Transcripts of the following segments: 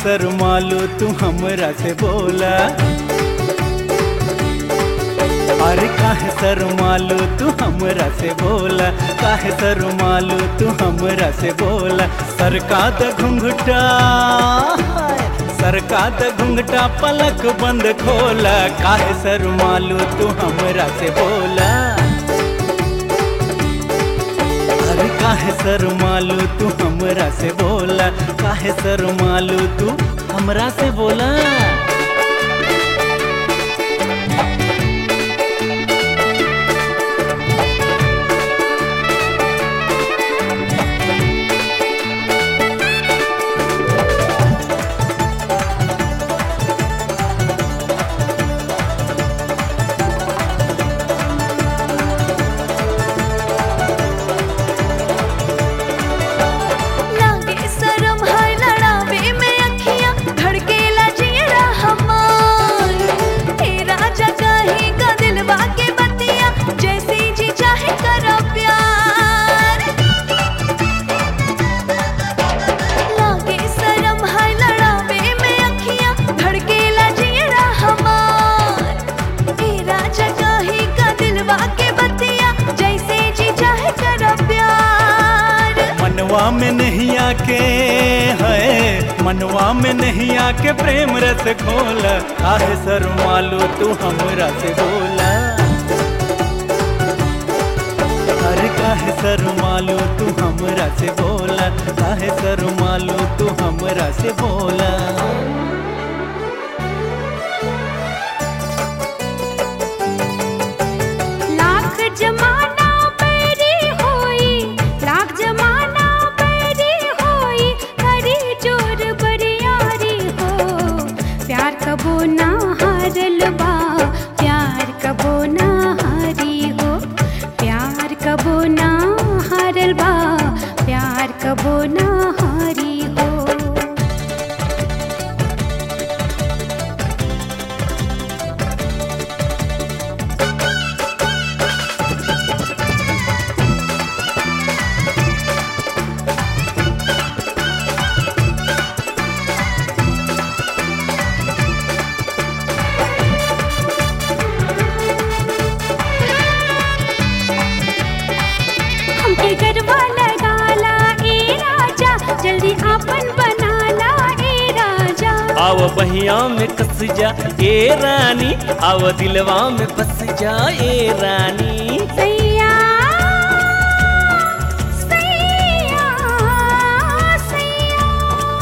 शर्मालू तू हमरा से बोला अरे काहे शर्मालू तू हमरा से बोला काहे शर्मालू तू हमरा से बोला सरका द घुंघटा सरका द घुंघटा पलक बंद खोला काहे शर्मालू तू हमरा से बोला अरे काहे शर्मालू तू हमरा से बोला काहे शर्मालू तू हमरा से बोला लागे शरम है लड़ावे में अखियां धड़केला जियरा हमार हे राजा कहीं का दिलवा के बतिया जैसे जी चाहे करो प्यार लागे शरम है लड़ावे में अखियां धड़केला जियरा हमार हे राजा कहीं का दिलवा के बतिया जैसे जी चाहे करो प्यार मनवा में नहीं आके है मनवा में नहीं आके प्रेम रस खोला काहे शर्मालू तू हमरा से बोला अरे काहे शर्मालू तू हमरा से बोला काहे शर्मालू तू हमरा से बोला लाख जमाना पैरी होई लाख जमाना पैरी होई हरी जोर बरियारी हो प्यार कबो ना हारल बा प्यार कबो ना हारी हो प्यार कबो ना हारल बा प्यार कबो ना हारी हो हमके गरबा लगाला ए राजा जल्दी आपन बनाला ए राजा आव बहिया में कस जा ए रानी आव दिलवा में बस जा ए रानी सैया सैया सैया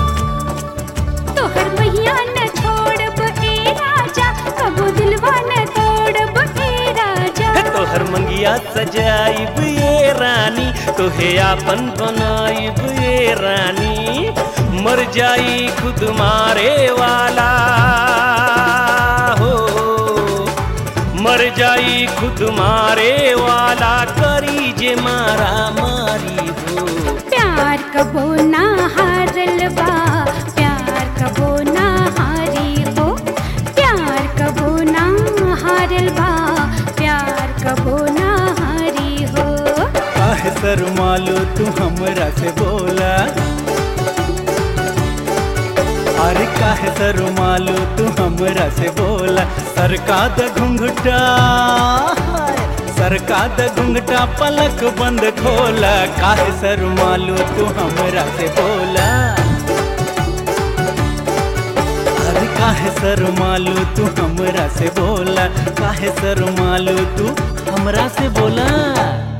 तोहर मैया न छोड़ब ए राजा कबो दिलवा न तोड़ब ए राजा तोहर मंगिया सजाइब ए रानी तोहे आपन बनाइब ए रानी मर जाई खुद मारे वाला हो मर जाई खुद मारे वाला करी जे मारा मारी हो प्यार कबो ना हारल बा प्यार कबो ना हारी हो प्यार कबो ना हारल बा प्यार कबो ना हारी हो काहे शर्मालू तू हमरा से बोला अरे काहे शर्मालू तू हमरा से बोला सरका द घुंघटा सरका द घुंघटा पलक बंद खोला काहे शर्मालू तू हमरा से बोला अरे काहे शर्मालू तू हमरा से बोला काहे शर्मालू तू हमरा से बोला